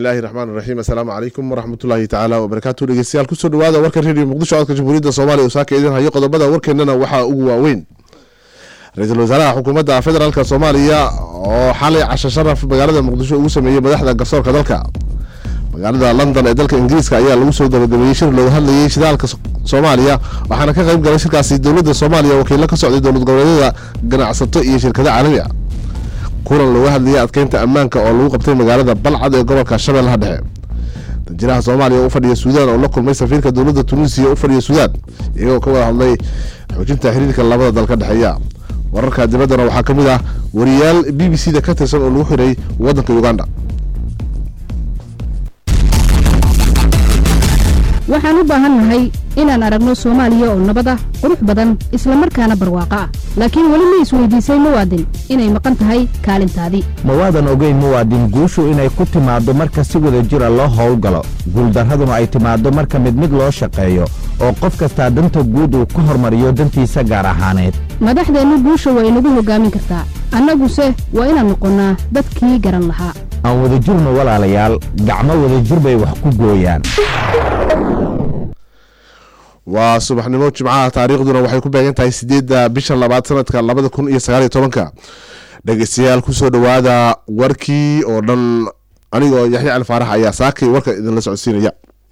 bismillahi raxmaan raxiim assalaamu calaykum waraxmatullaahi tacaala wabarakaatu dhegeystayaal kusoo dhawaada warka redio muqdisho codka jamhuuriyadda soomaaliya oo saaka idin hayo qodobada warkeenana waxaa ugu waaweyn ra-iisul wasaaraha xukuumadda federaalk soomaaliya oo xalay casho sharaf magaalada muqdisho ugu sameeyey madaxda garsoorka dalka magaalada london ee dalka ingiriiska ayaa lagu soo gabagabeeyey shir looga hadlayay shidaalka soomaaliya waxaana ka qayb galay shirkaasi dowladda soomaaliya wakiilo ka socday dowlad goboleedyada ganacsato iyo shirkado caalami a kulan looga hadlayay adkeynta ammaanka oo lagu qabtay magaalada balcad ee gobolka shabeellaha dhexe danjiraha soomaaliya oo u fadhiya suudaan oo la kulmay safiirka dowladda tunisiya u fadhiya suudaan iyagoo ka wada hadlay xoojinta xiriirka labada dal ka dhexeeya wararka dibaddana waxaa ka mid ah wariyaal b b c da ka tirsan oo lagu xiray waddanka uganda waxaan u baahannahay inaan aragno soomaaliya oo nabad ah qurux badan isla markaana barwaaqo ah laakiin weli ma isweydiisay muwaadin inay maqan tahay kaalintaadii mawaadan ogeyn muwaadin guushu inay ku timaaddo marka si wada jira loo howlgalo guuldarraduna ay timaaddo marka mid mid loo shaqeeyo oo qof kastaa danta guud uu ka hormariyo dantiisa gaar ahaaneed madaxdeennu guusha waa inagu hoggaamin kartaa annaguse waa inaan noqonnaa dadkii garan lahaa aan wadajirno walaalayaal gacmo wadajir bay wax ku gooyaan waa subaxnimo jimcaha taariikhduna waxay ku beegan tahay sideedda bisha labaad sanadka labada kun iyo sagaaliyo tobanka dhegeystayaal kusoo dhawaada warkii oo dhan anigoo yaxya cali faarax ayaa saakay warka idinla socodsiinaya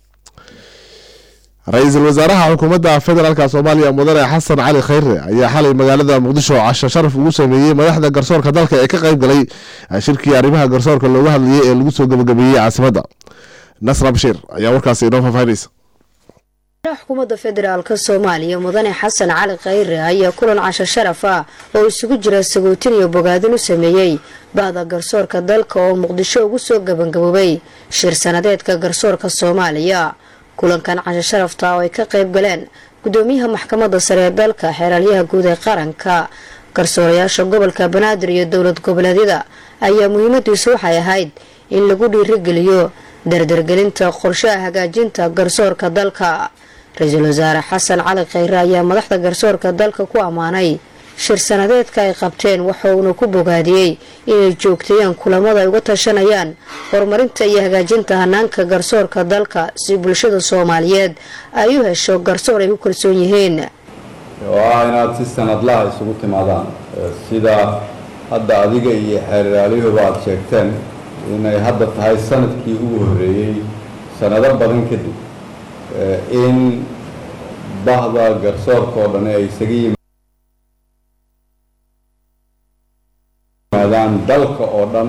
ra-iisul wasaaraha xukuumadda federaalk soomaaliya mudane xasan cali khayre ayaa xalay magaalada muqdisho casho sharaf ugu sameeyey madaxda garsoorka dalka ee ka qayb galay shirkii arrimaha garsoorka looga hadlayay ee lagu soo gabagabeeyey caasimadda nasra bashiir ayaa warkaasi inoo faahfaahinaysa xukuumadda federaalk soomaaliya mudane xasan cali khayre ayaa kulan casho sharaf ah oo isugu jira sagootin iyo bogaadin u sameeyey bahda garsoorka dalka oo muqdisho ugu soo gabangaboobay shir sanadeedka garsoorka soomaaliya kulankan casho sharafta oo ay ka qayb galeen gudoomiyaha maxkamadda sare ee dalka xeeraalyaha guud ee qaranka garsoorayaasha gobolka banaadir iyo dowlad goboleedyada ayaa muhiimadiisu waxay ahayd in lagu dhiirigeliyo dardargelinta qorshaha hagaajinta garsoorka dalka ra-iisul wasaare xasan cali khayre ayaa madaxda garsoorka dalka ku ammaanay shir sanadeedka ay qabteen waxauna ku bogaadiyey inay joogteeyaan kulamada ay uga tashanayaan horumarinta iyo hagaajinta hanaanka garsoorka dalka si bulshada soomaaliyeed ay u hesho garsoor ay ku kalsoon yihiin oo ah inaad si sanadlaha isugu timaadaan sida hadda adiga iyo xeeraalyuhuba aada sheegteen inay hadda tahay sanadkii ugu horreeyey sanado badan kadib in bahda garsoorka oo dhan ay isaga yimaadaan dalka oo dhan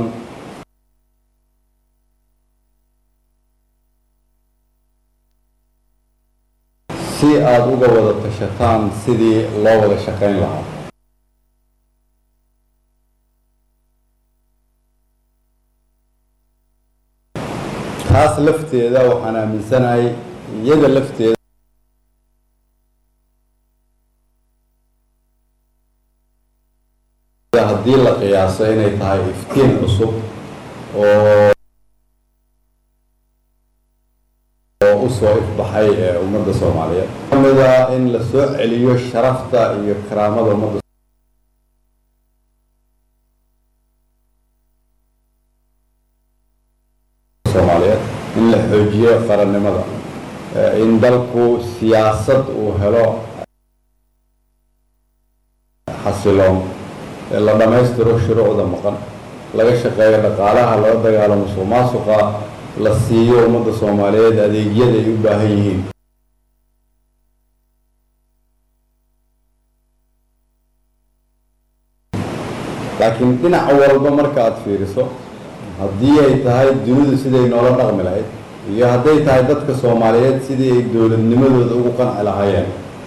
si aada uga wada tashataan sidii loo wada shaqayn lahaa taas lafteeda waxaan aaminsanahay iyada lafteeda haddii la qiyaaso inay tahay iftiin cusub oo oo usoo ifbaxay ee ummadda soomaaliyeed kamida in la soo celiyo sharafta iyo karaamada ummadda soomaaliyeed in la xoojiyo qarannimada in dalku siyaasad uu helo xasiloon la dhammaystiro shuruucda maqan laga shaqeeyo dhaqaalaha laga dagaalamo musuq maasuqa la siiyo ummadda soomaaliyeed adeegyada ay u baahan yihiin laakiin dhinac walba marka aada fiiriso haddii ay tahay dunidu siday noola dhaqmi lahayd iyo hadday tahay dadka soomaaliyeed sidii ay dowladnimadooda ugu qanci lahaayeen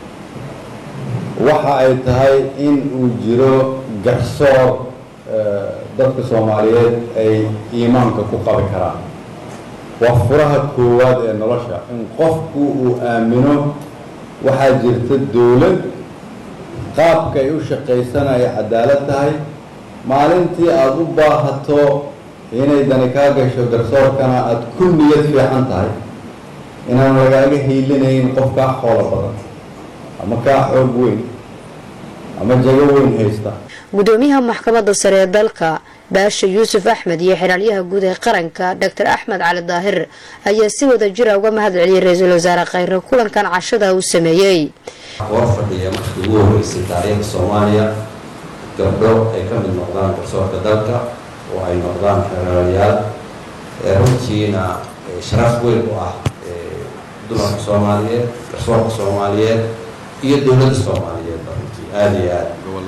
waxa ay tahay in uu jiro garsoor dadka soomaaliyeed ay iimaanka ku qabi karaan waa furaha koowaad ee nolosha in qofku uu aamino waxaa jirta dowlad qaabka ay u shaqaysan ay cadaalad tahay maalintii aada u baahato inay dani kaa gasho garsoorkana aada ku niyad fiican tahay inaan lagaaga hiilinayn qof kaa xoolo badan ama kaa xoog weyn ama jago weyn haysta gudoomiyaha maxkamadda sare ee dalka baasha yuusuf axmed iyo xiraalyaha guud ee qaranka doctor axmed cali daahir ayaa si wada jira uga mahad celiyay ra-iisul wasaare khayre kulankan cashada uu sameeyey hor fadhiya markii ugu horeysay taariikhda soomaaliya gabdho ay ka mid noqdaan garsoorka dalka oo ay noqdaan xeraalayaal runtiina sharaf weyn u ah dumarka soomaaliyeed garsoorka soomaaliyeed iyo dowladda soomaaliyeedba runtii aada iyo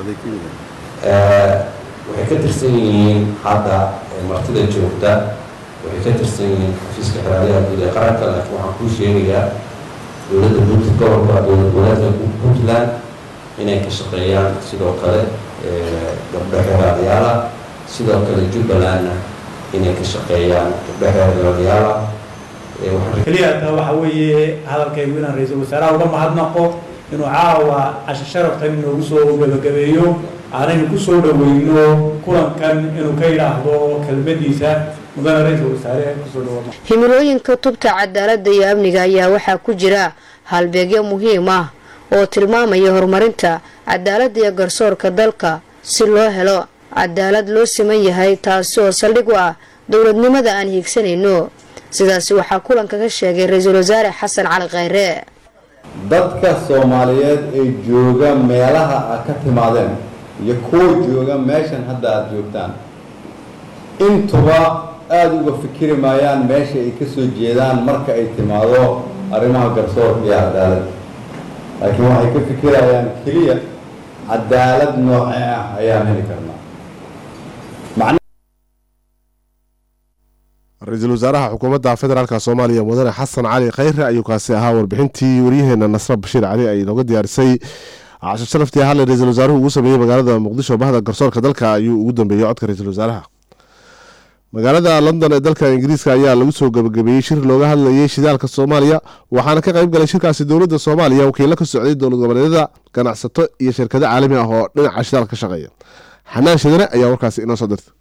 aad waxay ka tirsan yihiin hadda martida joogta waxay ka tirsan yihiin xafiiska xeraalayaha guud ee qaranka laakiin waxaan kuu sheegayaa dowladda bunt gobolka dowlad goboleedka puntland inay ka shaqeeyaan sidoo kale gabdho xeraalayaala sidoo kale jubbalandna inay ka shaqeeyaan gabdho xeraalayaala keliya taa waxa weeye hadalkaygu inaan ra-iisul wasaaraha uga mahadnaqo inuu caawa casho sharaftan inoogu soo gabagabeeyo aanaynu ku soo dhaweyno kulankan inuu ka yidhaahdo kelmadiisa mudane ra-iisul wasaare kusoo dhawaama himilooyinka tubta cadaaladda iyo amniga ayaa waxaa ku jira halbeegyo muhiim ah oo tilmaamaya horumarinta cadaaladda iyo garsoorka dalka si loo helo cadaalad loo siman yahay taasi oo saldhig u ah dowladnimada aan hiigsanayno sidaasi waxaa kulanka ka sheegay ra-iisul wasaare xasan cali khayre dadka soomaaliyeed ee jooga meelaha aad ka timaadeen iyo kuwa jooga meeshan hadda aada joogtaan intuba aada uga fikiri maayaan meesha ay ka soo jeedaan marka ay timaado arrimaha garsoorka iyo cadaalad laakiin waxay ka fikirayaan keliya cadaalad noocee ah ayaan heli karnaa ra-iisul wasaaraha xukuumadda federaalk soomaaliya mudane xasan cali khayre ayuu kaasi ahaa warbixintii waryaheena nasre bashiir cali ay nooga diyaarisay casho sharaftii hadle ra-iisul wasaaruhu ugu sameeyey magaalada muqdisho bahda garsoorka dalka ayuu ugu dambeeyey codka ra-iisul wasaaraha magaalada london ee dalka ingiriiska ayaa lagu soo gabagabeeyey shir looga hadlayay shidaalka soomaaliya waxaana ka qayb galay shirkaasi dowladda soomaaliya wakiilo ka socday dowlad goboleedyada ganacsato iyo shirkado caalami ah oo dhinaca shidaalka ka shaqeeya xanaan shidane ayaa warkaasi inoo soo dirtay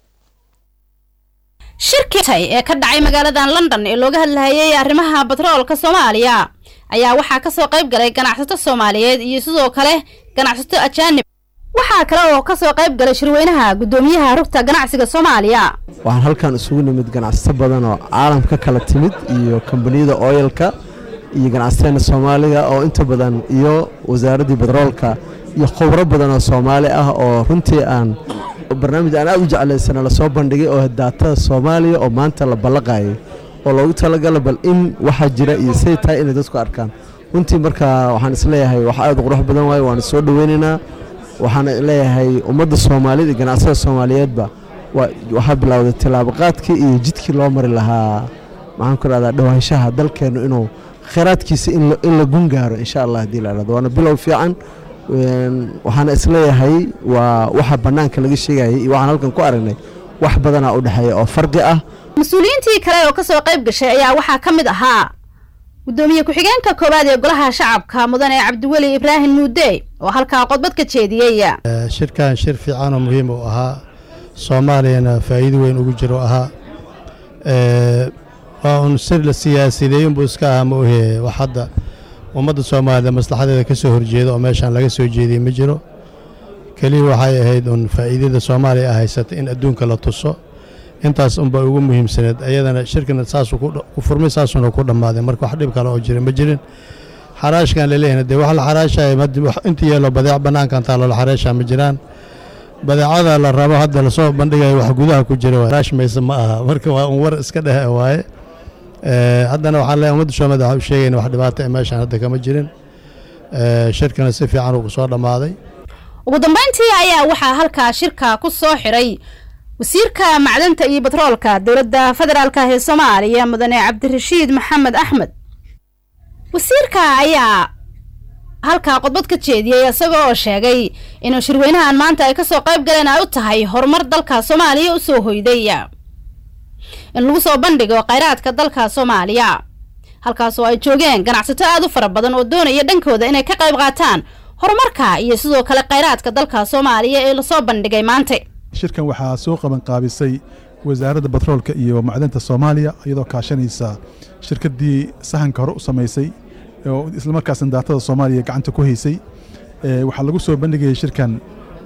shirkitay ee ka dhacay magaaladan london ee looga hadlahayay arrimaha batroolka soomaaliya ayaa waxaa kasoo qayb galay ganacsato soomaaliyeed iyo sidoo kale ganacsato ajaanib waxaa kale oo kasoo qayb galay shirweynaha guddoomiyaha rugta ganacsiga soomaaliya waxaan halkan isugu nimid ganacsato badan oo caalamka kala timid iyo kambaniyada oyalka iyo ganacsateena soomaaliga oo inta badan iyo wasaaraddii batroolka iyo khubro badan oo soomaali ah oo runtii aan barnaamij aan aad u jeclaysana lasoo bandhigay oo daatada soomaaliya oo maanta la ballaqayay oo loogu talagala bal in waxaa jira iyo siday tahay inay dadku arkaan runtii marka waxaan isleeyahay wax aad u qurux badan waaye waana soo dhoweynaynaa waxaan leeyahay ummadda soomaaliyed iyo ganacsada soomaaliyeedba waxaa bilowday tillaabaqaadkii iyo jidkii loo mari lahaa maxaan ku dhahdaa dhawaanshaha dalkeennu inuu kheyraadkiisa in la gun gaaro insha allah haddii la dhahdo waana bilow fiican waxaana isleeyahay waa waxa bannaanka laga sheegayay iyo waxaan halkan ku aragnay wax badanaa u dhexeeya oo farqi ah mas-uuliyiintii kale oo kasoo qayb gashay ayaa waxaa ka mid ahaa guddoomiye ku-xigeenka koowaad ee golaha shacabka mudane cabdiweli ibraahim muude oo halkaa qodbad ka jeediyey shirkan shir fiican oo muhiim u ahaa soomaaliyana faa'iido weyn ugu jiro ahaa waa un sir la siyaasideeyinbuu iska ahaa ma ohe wax hadda ummadda soomaalida maslaxadeeda ka soo horjeeda oo meeshaan laga soo jeediyey ma jiro keliya waxay ahayd un faa'iidada soomaaliya a haysata in adduunka la tuso intaas unba ugu muhiimsaneed ayadana shirkana saasuu ku furmay saasuuna ku dhammaaday marka wax dhib kale oo jira ma jirin xaraashkan laleeyahna dee wax la xaraashaya inta yeelo badeec bannaankan taallo la xaraashaa ma jiraan badeecada la rabo hadda lasoo bandhigayo wax gudaha ku jira raash mayse ma aha marka waa un war iska dhehe waaye haddana waxaan leeyahay ummadda soomaalida waxaa u sheegayna wax dhibaato ee meeshaan hadda kama jirin shirkana si fiican uu soo dhammaaday ugu dambeyntii ayaa waxaa halkaa shirka ku soo xiray wasiirka macdanta iyo batroolka dowladda federaalk ee soomaaliya mudane cabdirashiid maxamed axmed wasiirka ayaa halkaa qodbad ka jeediyey isagoo oo sheegay inuu shirweynahan maanta ay kasoo qayb galeen ay u tahay horumar dalka soomaaliya u soo hoyday in lagu soo bandhigo khayraadka dalka soomaaliya halkaasoo ay joogeen ganacsato aad u fara badan oo doonaya dhankooda inay ka qayb qaataan horumarka iyo sidoo kale khayraadka dalka soomaaliya ee lasoo bandhigay maanta shirkan waxaa soo qaban qaabisay wasaaradda batroolka iyo macdanta soomaaliya iyadoo kaashanaysa shirkaddii sahanka hore u samaysay oo islamarkaasna daatada soomaaliya gacanta ku haysay waxaa lagu soo bandhigayay shirkan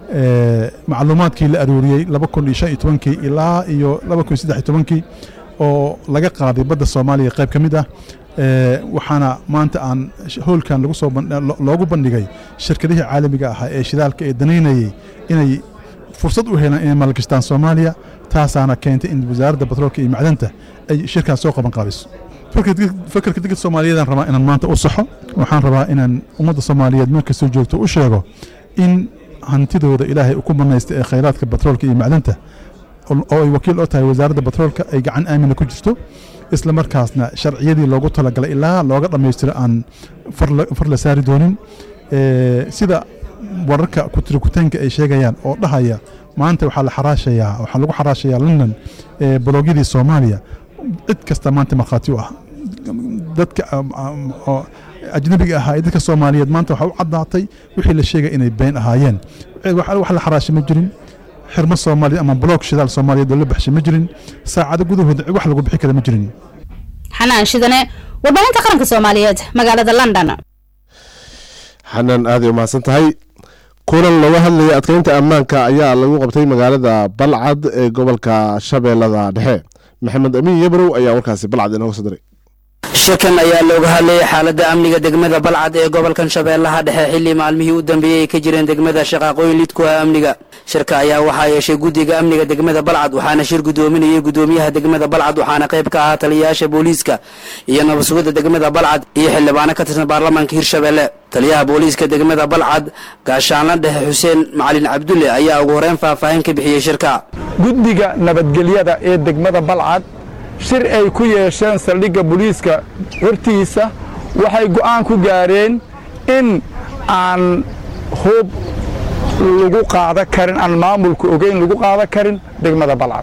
macluumaadkii la aruuriyey laba kun iyo shan iyo tobankii ilaa iyo laba kun iyo saddex iyo tobankii oo laga qaaday badda soomaaliya qayb ka mid ah waxaana maanta aan howlkan lagu soo loogu bandhigay shirkadihii caalamiga ahaa ee shidaalka ee danaynayey inay fursad u helaan inay maalgashtaan soomaaliya taasaana keentay in wasaaradda batroolka iyo macdanta ay shirkaas soo qaban qaabiso fakarka dadka soomaaliyeedaan rabaa inaan maanta u saxo waxaan rabaa inaan ummadda soomaaliyeed meel kastoo joogto u sheego in hantidooda ilaahay ku banaysta ee khayraadka batroolka iyo macdanta oo ay wakiil oo tahay wasaaradda batroolka ay gacan aamina ku jirto isla markaasna sharciyadii loogu talagalay ilaa looga dhammaystiro aan far la saari doonin sida wararka kutirikutaanka ay sheegayaan oo dhahaya maanta waxaa la xaraashayaa waxaa lagu xaraashayaa london boloogyadii soomaaliya cid kasta maanta markhaati u ah dadka ajnabiga ahaa ee dadka soomaaliyeed maanta waxaa u caddaatay wixii la sheegay inay been ahaayeen wax la xaraashay ma jirin xirmo soomaaliya ama bloog shidaal soomaaliyeed oo la baxshay ma jirin saacado gudahooda wax lagu bixi kara ma jirin xanaan shidane warbaahinta qaranka soomaaliyeed magaalada london xanaan aaday umahadsan tahay kulan looga hadlaya adkeynta ammaanka ayaa lagu qabtay magaalada balcad ee gobolka shabeellada dhexe maxamed amiin yabrow ayaa warkaasi balcad inooga soo diray shakan ayaa looga hadlayay xaaladda amniga degmada balcad ee gobolkan shabeellaha dhexe xilli maalmihii u dambeeyey ay ka jireen degmada shaqaaqooyin lidku ah amniga shirka ayaa waxaa yeeshay guddiga amniga degmada balcad waxaana shir guddoominayay guddoomiyaha degmada balcad waxaana qayb ka ahaa taliyayaasha booliiska iyo nabadsugidda degmada balcad iyo xildhibaano ka tirsan baarlamaanka hirshabeelle taliyaha booliiska degmada balcad gaashaanla dhexe xuseen macalin cabdulle ayaa ugu horeyn faahfaahin ka bixiyey shirka guddiga nabadgelyada ee degmada balcad shir ay ku yeesheen saldhigga booliiska hortiisa waxay go'aan ku gaareen in aan hub lagu qaada karin aan maamulka ogeyn lagu qaada karin degmada balcad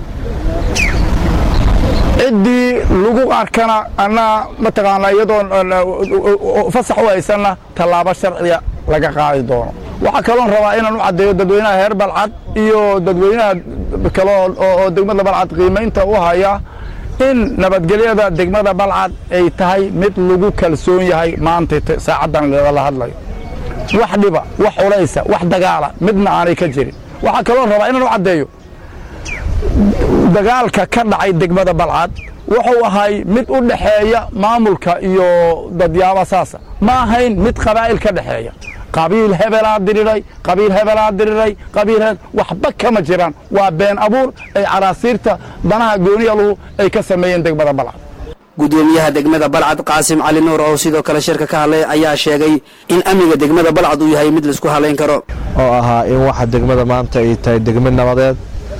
ciddii lagu arkana annaa mataqaanaa iyadoon fasax u haysanna tallaabo sharciga laga qaadi doono waxaa kaloon rabaa inaan u caddeeyo dadweynaha heer balcad iyo dadweynaha kale oo degmada balcad qiimaynta u haya in nabadgelyada degmada balcad ay tahay mid lagu kalsoon yahay maanta saacaddan la hadlayo wax dhiba wax culaysa wax dagaala midna aanay ka jirin waxaa kaloo rabaa inaan u caddeeyo dagaalka ka dhacay degmada balcad wuxuu ahay mid u dhexeeya maamulka iyo dadyaaba saasa ma ahayn mid qabaa'il ka dhexeeya qabiil hebelaa diriray qabiil hebelaa diriray qabiil waxba kama jiraan waa been abuur ay caraasiirta danaha gooniyaluhu ay ka sameeyeen degmada balcad guddoomiyaha degmada balcad qaasim cali nuur oo sidoo kale shirka ka hadlay ayaa sheegay in amniga degmada balcad uu yahay mid laisku halayn karo oo ahaa in waxa degmada maanta ay tahay degmad nabadeed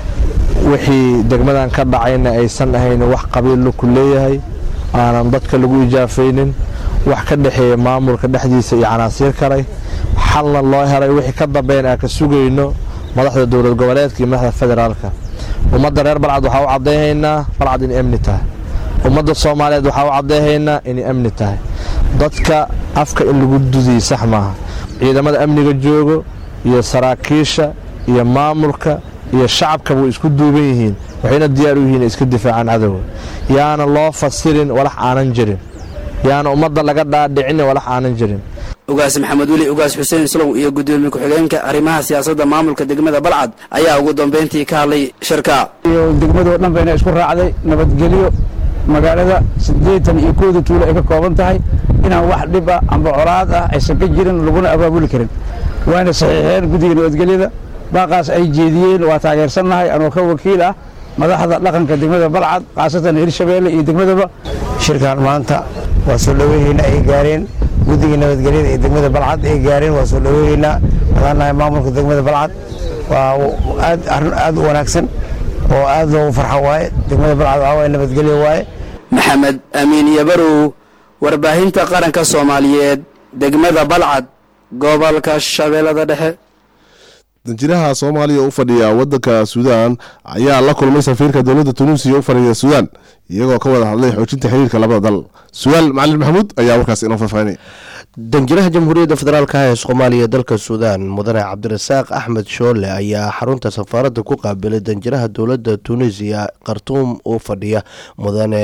wixii degmadan ka dhacayna aysan ahayn wax qabiil ku leeyahay aanan dadka lagu ijaafaynin wax ka dhexeeya maamulka dhexdiisa iyo canaasiir kalay xalna loo helay wixii ka dambeyn aan ka sugayno madaxda dowlad goboleedka iyo madaxda federaalka ummadda reer balcad waxaa u caddayhaynaa balcad inay amni tahay ummadda soomaaliyeed waxaa u caddayhaynaa inay amni tahay dadka afka in lagu dudiyo sax maaha ciidamada amniga joogo iyo saraakiisha iyo maamulka iyo shacabkaba way isku duuban yihiin waxayna diyaar u yihiin inay iska difaacaan cadowga yaana loo fasirin walax aanan jirin yaana ummadda laga dhaadhicin walax aanan jirin ugaas maxamed weli ugaas xuseen islow iyo guddoomiye ku-xigeenka arrimaha siyaasadda maamulka degmada balcad ayaa ugu dambayntii ka hadlay shirka iyo degmadoo dhan bayna isku raacday nabadgelyo magaalada siddeetan iyo kooda tuulo ay ka kooban tahay inaan wax dhiba amba colaad ah aysan ka jirin laguna abaabuli karin waana saxiixeen guddiga nabadgelyada baaqaas ay jeediyeen waa taageersannahay anoo ka wakiil ah madaxda dhaqanka degmada balcad khaasatan hirshabeelle iyo degmadaba shirkan maanta waa soo dhoweynaynaa ay gaareen guddiga nabadgelyada ee degmada balcad ay gaareen waa soo dhoweynaynaa madaanahay maamulka degmada balcad waa aad arrin aad u wanaagsan oo aad loogu farxo waaye degmada balcad waxaa waaye nabadgelyo waaye maxamed amiin yabarow warbaahinta qaranka soomaaliyeed degmada balcad gobolka shabeellada dhexe danjiraha soomaaliya u fadhiya wadanka suudaan ayaa la kulmay safiirka dowladda tunuusiya u fadhiya suudaan iyagoo ka wada hadlay xoojinta xiriirka labada dal suwaal macalin maxamuud ayaa warkaas inoo faahfaahinaya danjiraha jamhuuriyadda federaalka ee soomaaliya dalka suudaan mudane cabdirasaaq axmed shoole ayaa xarunta safaaradda ku qaabilay danjiraha dowladda tunisiya khartuum u fadhiya mudane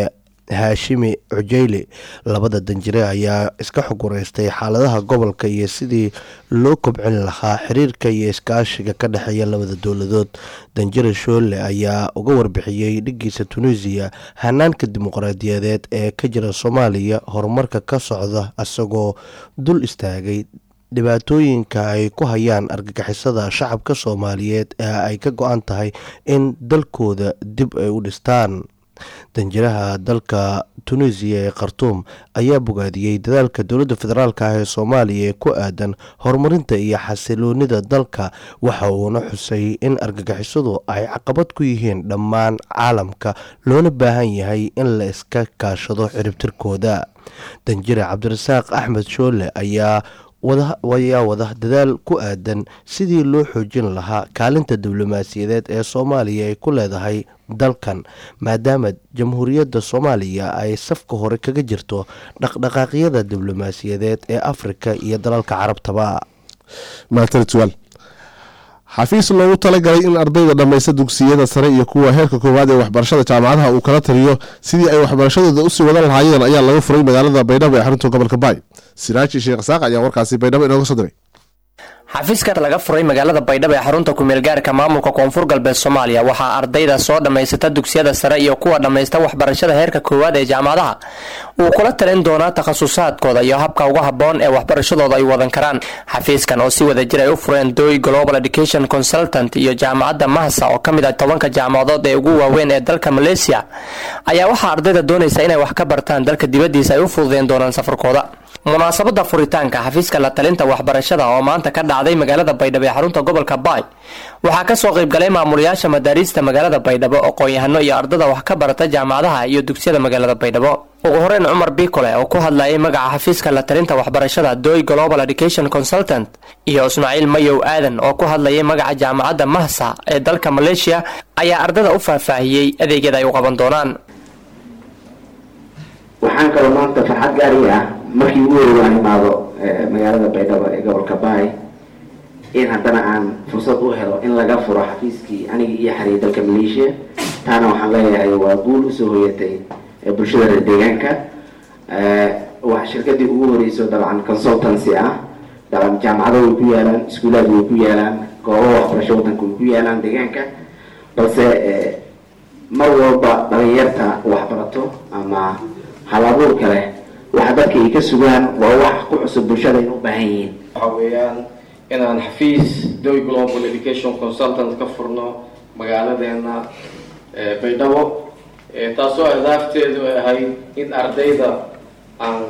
haashimi cujeyle labada danjire ayaa iska xuguraystay xaaladaha gobolka iyo sidii loo kobcin lahaa xiriirka iyo iskaashiga ka dhexeeya labada dowladood danjire shoole ayaa uga warbixiyey dhigiisa tunisiya hanaanka dimuqraadiyadeed ee ka jira soomaaliya horumarka ka socda isagoo dul istaagay dhibaatooyinka ay ku hayaan argagixisada shacabka soomaaliyeed ee ay ka go-an tahay in dalkooda dib ay u dhistaan danjiraha dalka tunisiya ee khartuum ayaa bogaadiyey dadaalka dowladda federaalk ah ee soomaaliya ee ku aadan horumarinta iyo xasiloonida dalka waxa uuna xusay in argagixisadu ay caqabad ku yihiin dhammaan caalamka loona baahan yahay in la iska kaashado ciribtirkooda danjire cabdirasaaq axmed shoole ayaa ayaa wada dadaal ku aadan sidii loo xoojin lahaa kaalinta diblomaasiyadeed ee soomaaliya ay ku leedahay dalkan maadaama jamhuuriyadda soomaaliya ay safka hore kaga jirto dhaqdhaqaaqyada diblomaasiyadeed ee afrika iyo dalalka carabtaba xafiis loogu talagalay in ardayda dhammaysta dugsiyada sare iyo kuwa heerka koowaad ee waxbarashada jaamacadaha uu kala taliyo sidii ay waxbarashadooda usii wadan lahaayeen ayaa laga furay magaalada baydhabo ee xarunta gobolka baay siraaji sheekh saaq ayaa warkaasi baydhabo inooga soo diray xafiiskan laga furay magaalada baydhabo ee xarunta kumeelgaarka maamulka koonfur galbeed soomaaliya waxaa ardayda soo dhammaysata dugsiyada sare iyo kuwa dhammaysta waxbarashada heerka koowaad ee jaamacadaha uu kula talin doonaa takhasusaadkooda iyo habka uga habboon ee waxbarashadooda ay wadan karaan xafiiskan oo si wada jir ay u fureen doy global education consultant iyo jaamacadda mahsa oo ka mid ah tobanka jaamacadood ee ugu waaweyn ee dalka maleesiya ayaa waxaa ardayda doonaysa inay wax ka bartaan dalka dibaddiisa ay u fududeen doonaan safarkooda munaasabada furitaanka xafiiska la talinta waxbarashada oo maanta ka dhacday magaalada baydhabo ee xarunta gobolka baay waxaa kasoo qaybgalay maamulayaasha madaariista magaalada baydhabo aqoon-yahano iyo ardada wax ka barata jaamacadaha iyo dugsiyada magaalada baydhabo ugu horeyn cumar bikole oo ku hadlayay magaca xafiiska la talinta waxbarashada doy global education consultant iyo ismaaciil mayow aadan oo ku hadlayay magaca jaamacadda mahsa ee dalka maleeshiya ayaa ardada u faahfaahiyey adeegyada ay u qaban doonaan waxaan kaloo maanta farxad gaari ah markii ugu hori waan imaado magaalada baydhabo ee gobolka baay in haddana aan fursad u helo in laga furo xafiiskii anigii iyo xariir dalka maleeshiya taana waxaan leeyahay waa guul usoo hoyatay bulshada reer deegaanka waa shirkadii ugu horeyso dabcan consultancy ah dabcan jaamacado way ku yaalaan iskuulaad way ku yaalaan goobo waxbarasho wadanka way ku yaalaan deegaanka balse mar walba dhalinyarta waxbarato ama hal abuurka leh waxa dadka ay ka sugaan waa wax ku cusub bulshada ay u baahan yihiin waxa weeyaan inaan xafiis doy global education consultant ka furno magaaladeena baydhabo taasoo ahdaafteedu ay ahayd in ardayda aan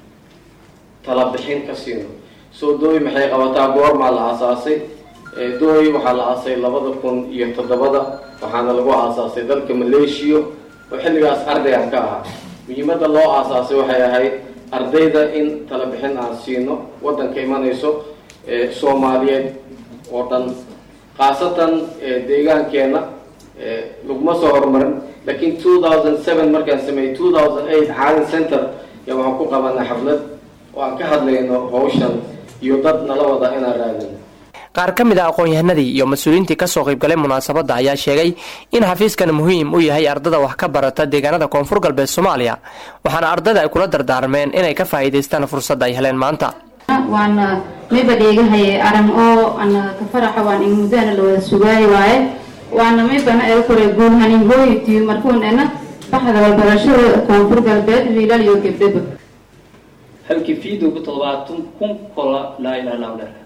tala bixin ka siino soo dooy maxay qabataa goormaa la aasaasay dooy waxaa la aasay labada kun iyo toddobada waxaana lagu aasaasay dalka maleeshiya oo xilligaas ardaygan ka ahaa muhiimadda loo aasaasay waxay ahayd ardayda in tala bixin aan siino waddanka imanayso soomaaliyeed oo dhan khaasatan deegaankeenna laguma soo horumarin laakiin two thousand seven markaan sameeyey two thousand eight caalin center yaa waxaan ku qabanay xaflad oo aan ka hadlayno hawshan iyo dad nala wada inaan raadino qaar ka mid a aqoon-yahanadii iyo mas-uuliyiintii kasoo qaybgalay munaasabadda ayaa sheegay in xafiiskan muhiim u yahay ardada wax ka barata deegaanada koonfur galbeed soomaaliya waxaana ardada ay kula dardaarmeen inay ka faa'iidaystaan fursadda ay heleen maanta waana mayba dheegahaye aran oo ana ka faraxa waan in muddana la wada sugaayo waaye waana maybana ee kore guulhanin hooyitiyo markuunena baxda walbarashada koonfur galbeed wiilal iyo gabdhaba halkii fiidowga toddobaatan kun kola laa ilaha illahu dheer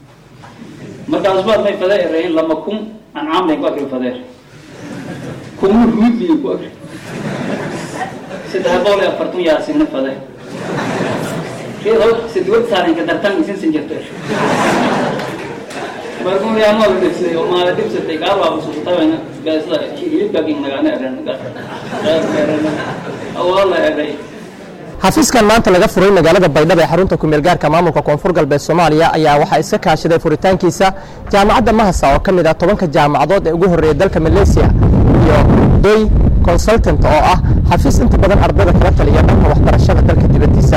markaas baad may fadee erayn lama kun ancaamlay ku akri fadeer kuma ruudliyo ku akri saddex boqol iyo afartan yaasina fadee rido sidiwad saarinka dartan isinsan jirta markuu yaamada dhibsay oo maala dhibsatay gaabaa usuqtabana gaasla hilibkagin nagaana eren awala eray xafiiskan maanta laga furay magaalada baydhabo ee xarunta kumeelgaarka maamulka koonfur galbeed soomaaliya ayaa waxaa iska kaashaday furitaankiisa jaamacadda mahasa oo ka mid ah tobanka jaamacadood ee ugu horreeya dalka maleesiya iyo doy consultant oo ah xafiis inta badan ardayda kala taliya dhanka waxbarashada dalka dibaddiisa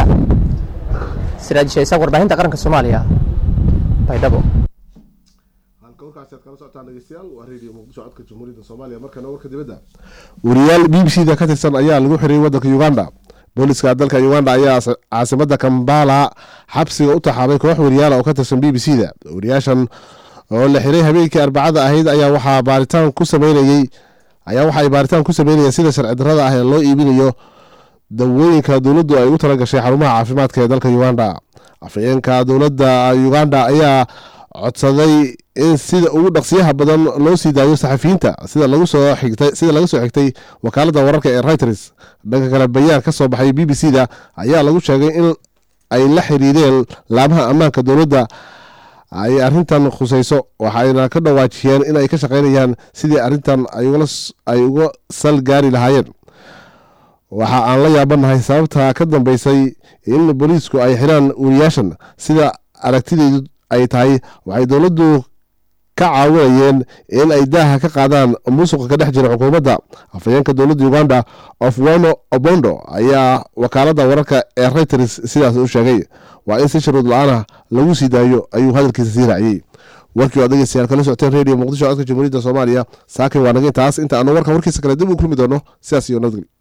siraaj shaysaaq warbaahinta qaranka soomaaliya baydhabo halkaasi aad kala socotaan dhegeystayaal waa radio muqdisho codka jamhuuriyadda soomaaliya markana warka dibadda wariyaal b b c da ka tirsan ayaa lagu xiriyay wadanka uganda booliska dalka uganda ayaa caasimada kambala xabsiga u taxaabay koox wariyaala oo ka tirsan b b c da wariyaashan oo la xiray habeenkii arbacada ahayd ayaa waxaa baaritaan ku sameynayey ayaa waxa ay baaritaan ku sameynayeen sida sharci darrada ah ee loo iibinayo dawooyinka dowladdu ay ugu tala gashay xarumaha caafimaadka ee dalka uganda afhayeenka dowladda uganda ayaa codsaday in sida ugu dhaqsiyaha badan loo sii daayo saxafiyiinta sida lagu soo xigtay sida laga soo xigtay wakaaladda wararka ee reuters dhanka kale bayaan ka soo baxay b b c da ayaa lagu sheegay in ay la xiriireen laamaha ammaanka dowladda ay arrintan khusayso waxayna ka dhawaajiyeen in ay ka shaqeynayaan sidii arrintan ay uga sal gaari lahaayeen waxa aan la yaabanahay sababta ka dambeysay in booliisku ay xiraan wariyaashan sida aragtideedu ay tahay waxay dowladdu ka caawinayeen in ay daaha ka qaadaan musuqa ka dhex jira xukuumadda afhayeenka dowladda uganda ofwono obondo ayaa wakaaladda wararka ee reuters sidaas u sheegay waa in si shuruud la-aanah lagu sii daayo ayuu hadalkiisa sii raaciyey warkii oo dhegeystayaal kala socoteen radio muqdisho codka jamhuuriyadda soomaaliya saakin waa naga intaas inta aanu warkan warkiisa kale dib u kulmi doono sidaas iyo nabadgelyo